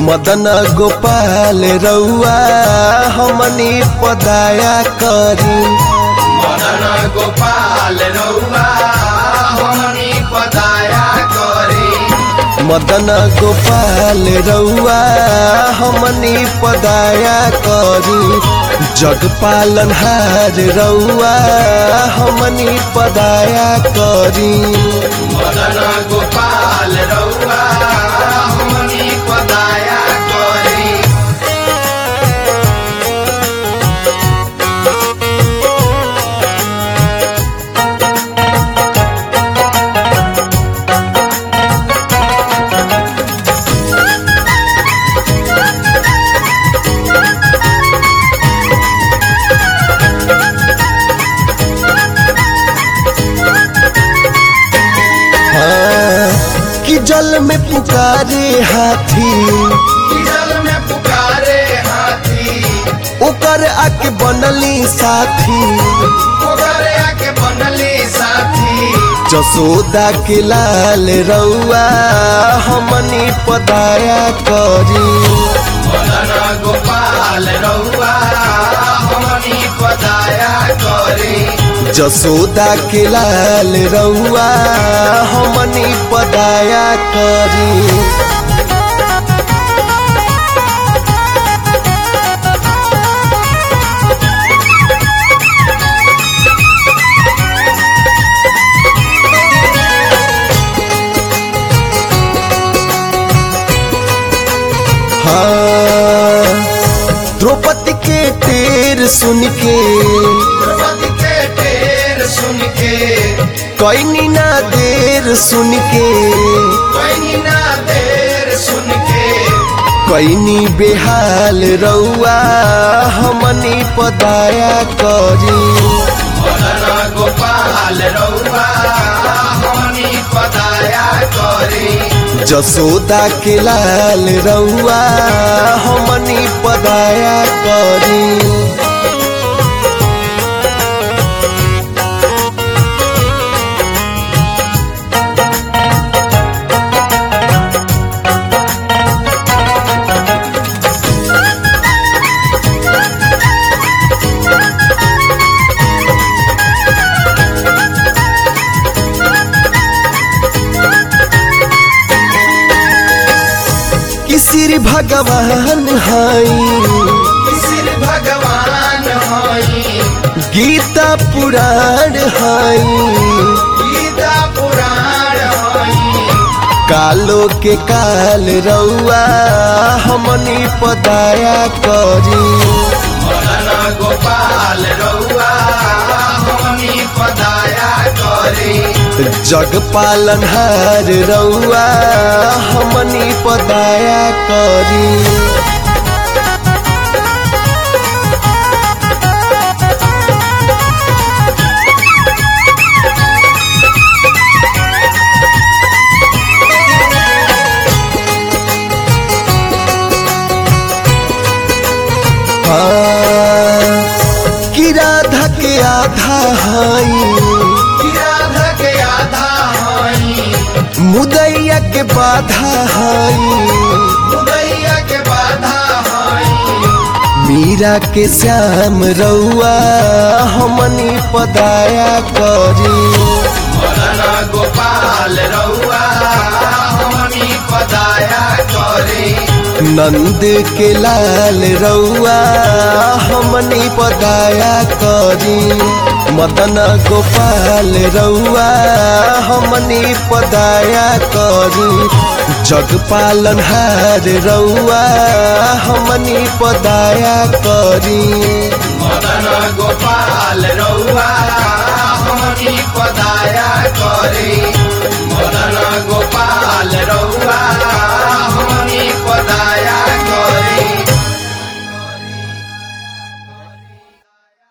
मदन गोपाल रउआ हमनी पदाया करी मदन गोपाल रउआ हमनी पदाया करे मदन गोपाल रउआ हमनी पदाया करी जगपालन हार रउआ हमनी पदाया करी मदन गोपाल रउआ हमनी पदाया करे हाँ, कि जल में पुकारे हाथी जल में पुकारे हाथी ओकर आके बनली साथी ओकरे आके बनली साथी जसोदा के लाल रउआ हमनी पदाया करी मदन गोपाल रउआ हमनी पदाया करे जसोदा के लाल रउआ हमनी पदाया करी हाँ द्रौपदी के टेर सुन के द्रौपदी के ढेर सुन के कैनी ना देर सुन के कोई ना देर सुन के कैनी बेहाल रउआ हमनी पदाया करी मदन गोपाल रउआ हमनी पदाया करे जसोदा के लाल रउआ हमनी पदाया करी कि श्री भगवान हई सिर भगवान हई गीता पुराण हई गीता पुराण हई कालो के काल रउआ हमनी पदाया करी मदन गोपाल रउआ हमनी पदाया करे जग पालन हार रउआ हमनी पदाया करी हाँ, कि राधा के आधा हई राधा के आधा हई मुदैया के बाधा हई उदैया के बाधा हई मीरा के श्याम रउआ हमनी पदाया करी मदन गोपाल रउआ हमनी पदाया करे नंद के लाल रउआ हमनी पदाया करी मदन गोपाल रउआ हमनी पदाया करी जग पालन हार रउआ हमनी पदाया करी मदन गोपाल रउआ हमनी पदाया करे मदन गोपाल